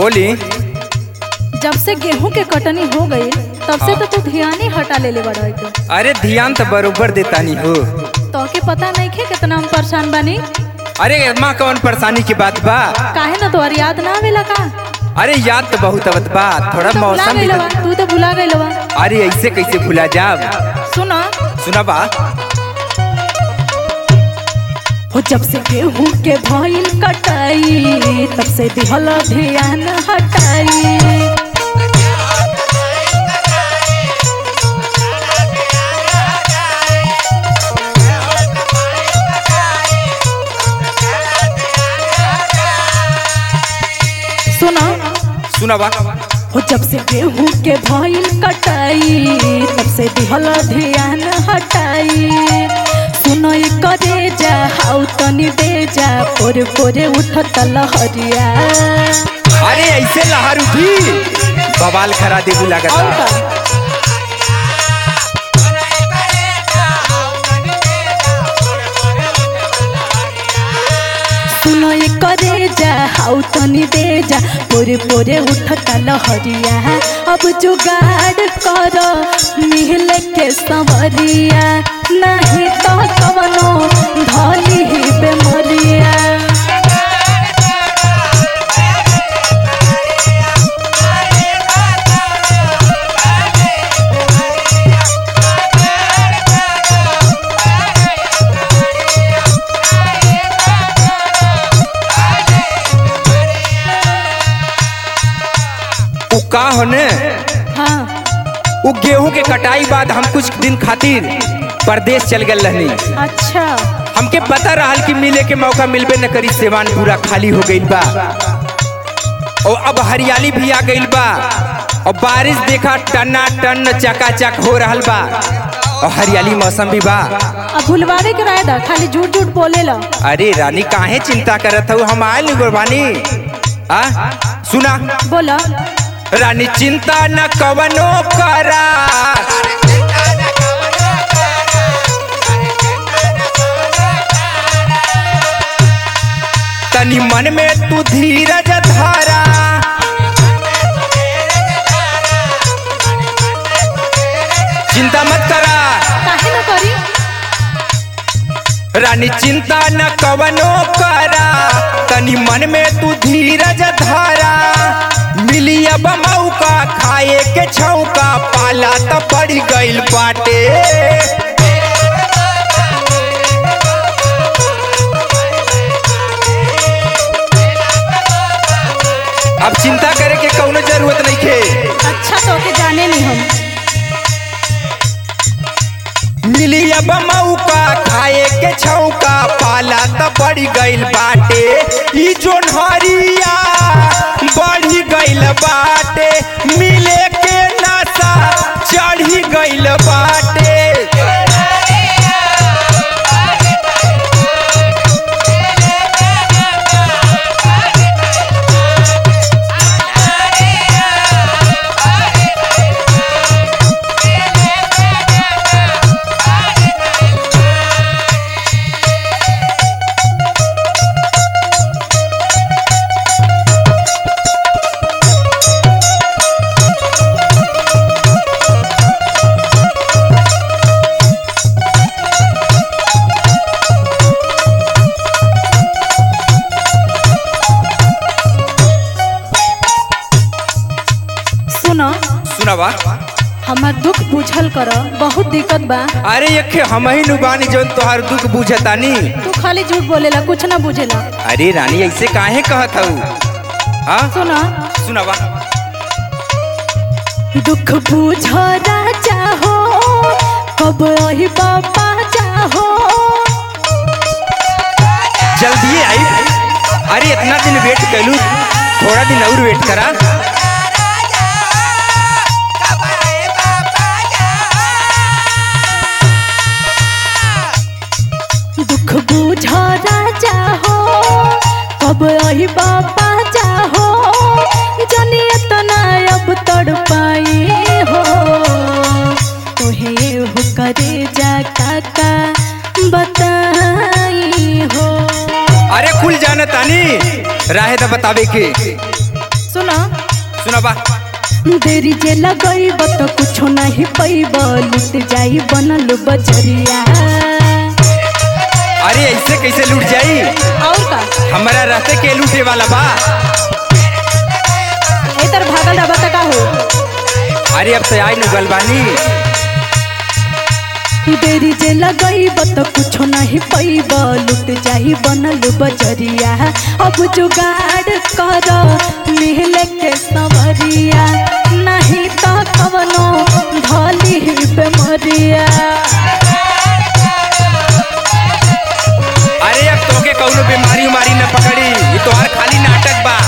बोली जब से गेहूं के कटनी हो गई तब से तो तू ध्यान ही हटा ले ले बड़ा के अरे ध्यान तो बरोबर देता नहीं हो तो के पता नहीं खे कितना हम परेशान बानी अरे माँ कौन परेशानी की बात बा काहे ना तोहर याद ना आवेला का अरे याद तो बहुत आवत बा थोड़ा तू तो भुला मौसम भी गइलवा तो- तू तो भुला गइलवा अरे ऐसे कैसे भुला जाब सुना सुना बा हो जब से गेहूं के भइल कटाई तब से दिहल ध्यान हटाई सुना सुना बा हो जब से गेहूं के भइल कटाई तब से दिहल ध्यान हटाई सुनो ई करे जा हाउ तनी दे जा पोरे पोरे उठत लहरिया अरे ऐसे लहर उठी बवाल खरा दे और लागता का सुनो ये करे जा हाउ तनी दे जा पोरे पोरे उठता लहरिया अब जुगाड़ करो मिल के संवरिया नहीं तो कवनो धली ही बेमरिया उ का होने हाँ उ गेहूं के कटाई बाद हम कुछ दिन खातिर परदेश चल गए रहनी अच्छा हमके पता रहल कि मिले के मौका मिलबे न करी सेवान पूरा खाली हो गइल बा और अब हरियाली भी आ गइल बा और बारिश देखा टना टन चकाचक हो रहल बा और हरियाली मौसम भी बा अब भुलवावे के राय दा खाली झूठ झूठ बोले ला अरे रानी काहे चिंता करत हूँ हम आयल नहीं गुरबानी आ सुना बोला रानी चिंता न कवनो करा तनी मन में तू धीरज धारा चिंता मत करा काहे ना करी रानी चिंता न कवनो करा तनी मन में तू धीरज धारा मिली अब मौका खाए के छौका पाला त पड़ गइल बाटे अब चिंता करे के कौनो जरूरत नहीं खे अच्छा तो के जाने नहीं हम मिली अब मौका खाए के छौका पाला त बढ़ गइल बाटे ई जोन हरिया बढ़ी गइल बाटे मिले के नशा चढ़ी गइल बाटे सुनो सुनावा हमार दुख बुझल कर बहुत दिक्कत बा अरे यखे हम ही नु बानी जौन तोहार दुख बुझतानी तू खाली झूठ बोलेला कुछ ना बुझेला अरे रानी ऐसे काहे कहत हऊ हाँ सुनो सुनावा दुख बुझ राजा हो कब रही बाबा चाहो जल्दी आई अरे इतना दिन वेट कैलू थोड़ा दिन और वेट करा दुख बुझ राजा हो कब रही बाबा चाहो जनी इतना अब तड़ पाई हो तोहे हो करे जा काका बताई हो अरे खुल जाना तानी राहे तो बतावे के सुनो सुनाबा देरी जे लगैब तो कुछो नहीं पैब लुट जाई बनल बजरिया अरे ऐसे कैसे लूट जाई और का हमारा रहते के लूटे वाला बा ए तर भागल रहा बता का हो अरे अब तो आई नुगल बानी देरी जे लगैब तो कुछो नहीं पैब लुट जाई बनल बजरिया अब जुगाड़ कर मिल के सवरिया नहीं तो कवनो धली बेमरिया अरे अब तोके कौनो बीमारी उमारी न पकड़ी ये तोहार खाली नाटक बा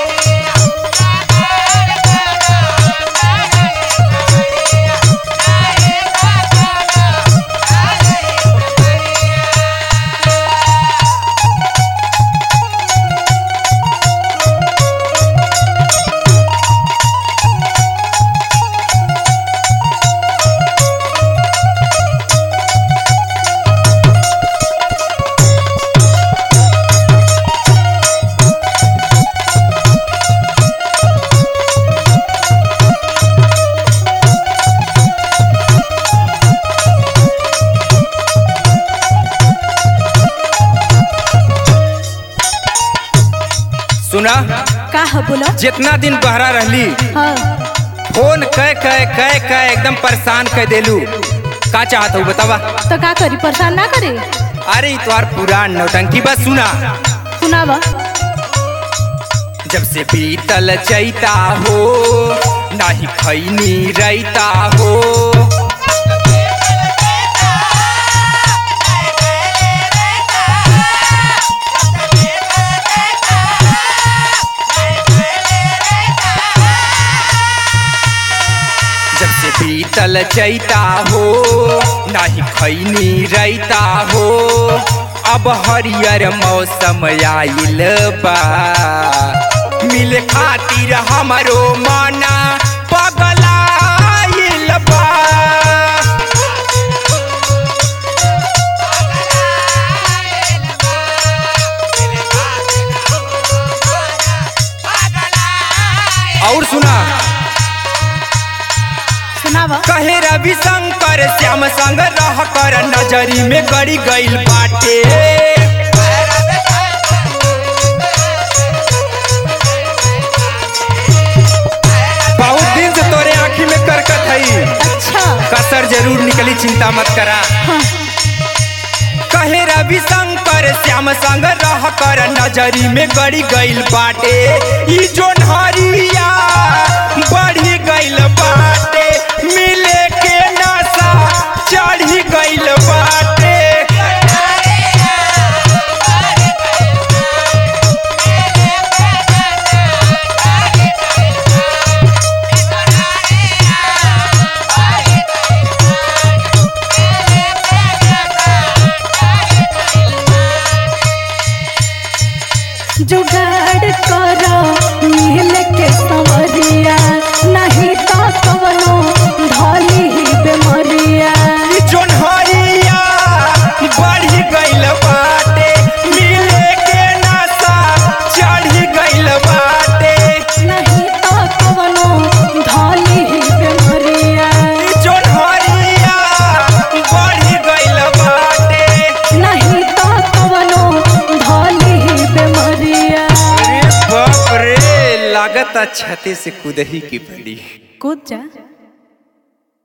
सुना का है बोला जितना दिन बहरा रहली हाँ फोन कह कह कह कह एकदम परेशान कर देलू का चाहत हूँ बतावा तो का करी परेशान ना करे अरे ई तोहार पुरान नौटंकी बस सुना सुनावा जब से बीतल चैता हो नाही खैनी रैता हो जब से बीतल चैता हो नाही खैनी रैता हो अब हरियर मौसम आइल बा मिले खातिर हमरो माना पगलाइल बा और सुना सुनावा कहे रवि शंकर श्याम संग रह कर नजरी में गड़ी गइल बाटे बहुत दिन से तोरे आँखी में करकत हई अच्छा कसर जरूर निकली चिंता मत करा हाँ कहे रवि शंकर श्याम संग रह कर नजरी में गड़ी गइल बाटे ई जोन हरिया बढ़ी गइल बाटे मिले के नशा चढ़ी गइल बाटे जुगाड़ करो मिल के संवरिया नहीं तो कवनो धली बेमरिया ई जोन हरिया बढ़ी गइल बाटे मिले के नशा चढ़ी गइल बाटे नहीं तो कवनो धली बेमरिया ई जोन हरिया बढ़ी गइल बाटे नहीं तो कवनो धली बेमरिया अरे बाप रे लागत छते से कूदही की पड़ी कूद जा